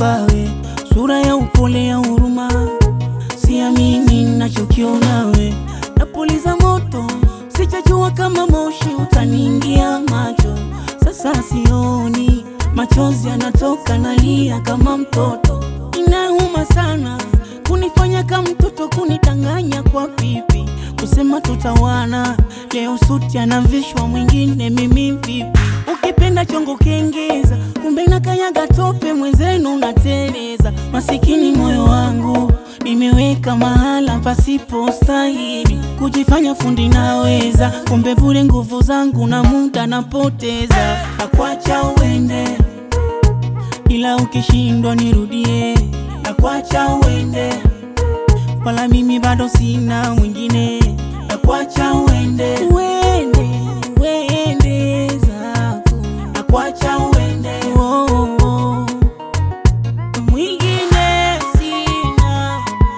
we, sura ya upole ya huruma, siamini nachokiona we, napuliza moto, sichajua kama moshi utaniingia macho, sasa sioni, machozi yanatoka, nalia kama mtoto, inauma sana kunifanya kama mtoto, kunidanganya kwa pipi, kusema tutawana, leo suti anavishwa mwingine, mimi vipi? Ukipenda chongo kengeza, kumbe nakanyaga tope, mwenzenu unateleza. Masikini moyo wangu nimeweka mahala pasipo stahili, kujifanya fundi naweza, kumbe bure nguvu zangu na muda napoteza. Nakwacha uende, ila ukishindwa nirudie. Nakwacha uende, wala mimi bado sina mwingine. Nakwacha uende, uende, uende zako. Nakwacha uende, oh, oh, oh. mwingine sina.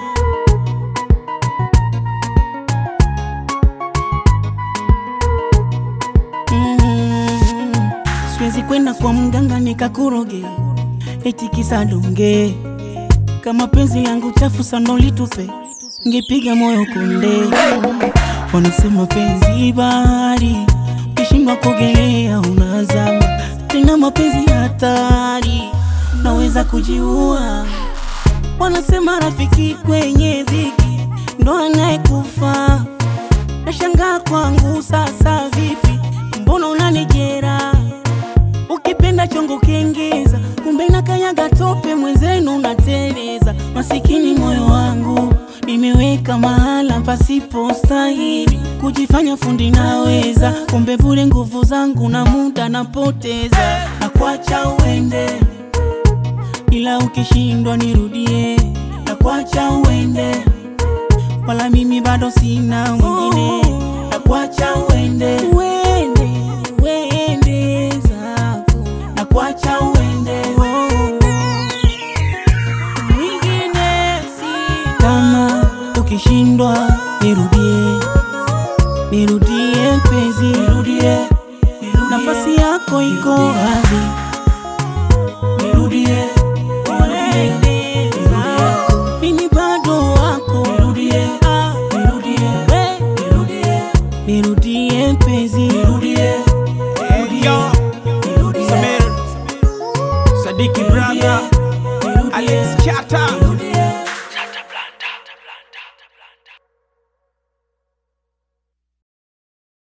Mm, siwezi kwenda kwa mganga nikakuroge eti kisa donge kama penzi yangu chafu sana ulitupe ngepiga moyo konde. Wanasema penzi bahari, ukishindwa kuogelea unazama. Tena mapenzi hatari, naweza kujiua. Wanasema rafiki kwenye dhiki ndo anayekufa. Nashangaa kwangu sasa, vipi? Mbona unanijera? Ukipenda chongo kengeza, kumbe nakanyaga tope, mwenzenu unateleza. Masikini moyo wangu nimeweka mahala pasipo stahili, kujifanya fundi naweza, kumbe bure nguvu zangu na muda napoteza. Nakwacha uende, ila ukishindwa nirudie. Nakwacha uende, wala mimi bado sina mwingine. Nakwacha uende, uende, uende zako. Nakwacha uende, oh, mwingine si kama ukishindwa nirudie, nirudie mpenzi, nirudie, nafasi yako iko wazi, nirudie, uende zako. mimi bado wako, nirudie, nirudie, nirudie, nirudie mpenzi, nirudie, Yo, Samir, Sadiki brother, Alex Chata,